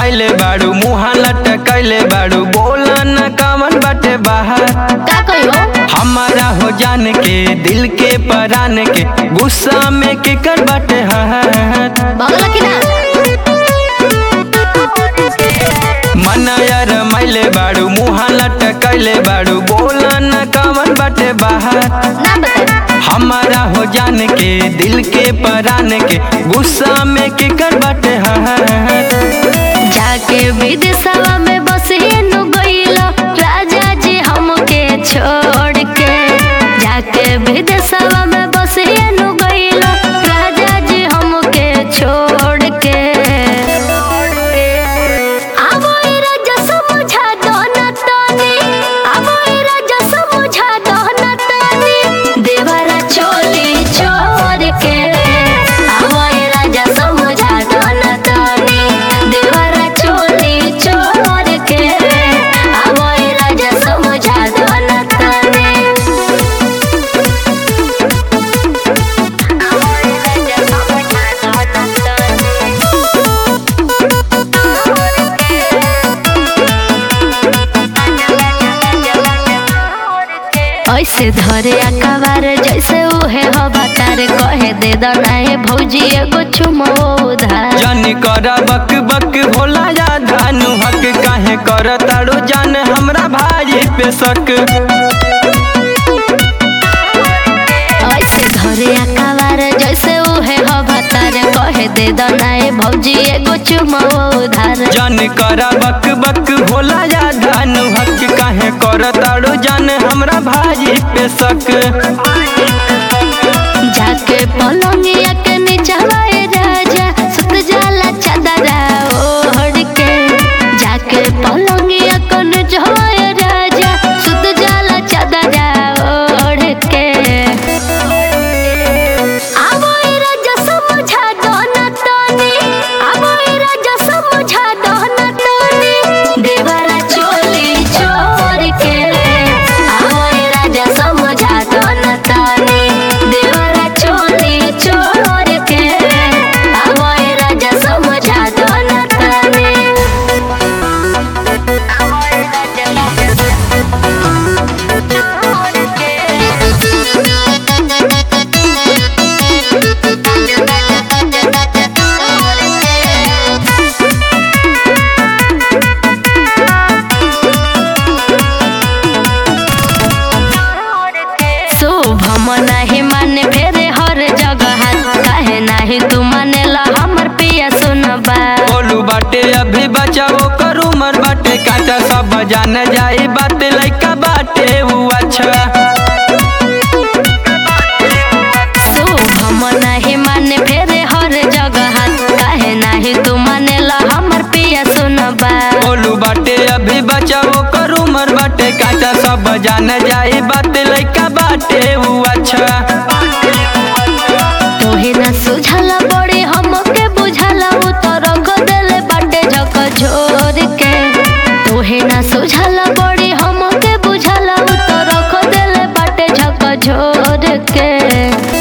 रमाइले बाड़ू मुहा लटकैले बाड़ू बोला न कामन बाटे बाहर का कहियो हमारा हो जान के दिल के परान के गुस्सा में केकर बाटे हाथ बगल की ना मनाया रमाइले बाड़ू मुहा लटकैले बाड़ू बोला न कामन बाटे बाहर ना बता हमारा हो जान के दिल के परान के गुस्सा में केकर बाटे हाथ जाके विदेशवा में बसेनु गइलो राजा जी हमके छोड़ के जाके विदेशवा में बसेनु गइलो राजा जी हमके छोड़ के आवो ए राजा समझा दो न तनी आवो ए राजा समझा दो न तनी देवरा चोली छोड़ के आवो ए राजा समझा दो न तनी देवरा चोली छोड़ के आवो ए राजा समझा दो न तनी आवो ए राजा समझा दो न ऐसे धरे अकबार जैसे उहे हो बतार कहे दे दनाए भौजी एगो चुमो उधार जानी कर बक बक भोला या धानु हक काहे कर ताड़ू जान हमरा भाई पे शक ऐसे धरे अकबार जैसे उहे हो बतार कहे दे दनाए भौजी एगो चुमो उधार जान कर बक बक भोला या धानु हक काहे कर ताड़ू जान हमरा भाई पे शक जाके पलंगिया के नीचवाए राजा सुत जाला चादरा ओढ़ के जाके पलंगिया के नीचवाए राजा सुत जाला चादरा ओढ़ के आवो ए राजा समझा दो न तनी आवो ए राजा समझा दो न तनी देवरा चोली छोड़ के आवो ए राजा समझा दो न तनी देवरा चोली छोड़ के आवो ए राजा समझा दो न तनी आवो ए राजा शुभम नाही माने फेरे हर जगह काहे नाही तू मानेला हमर पिया सुनबा बोलू बाटे अभी बचाओ करू मर बाटे काटा सब जान जाई बात लइका बाटे ऊ अच्छा शुभम नाही माने फेरे हर जगह काहे नाही तू मानेला हमर पिया सुनबा बोलू बाटे अभी बचाओ करू मर बाटे काटा सब जान जाई बात लइका बाटे ऊ अच्छा तोहे ना सुझाला बड़े हमके बुझाला उ तो रख देले बाटे झक झोर के तोहे ना सुझाला बड़े हमके बुझाला उ तो रख देले बाटे झक झोर के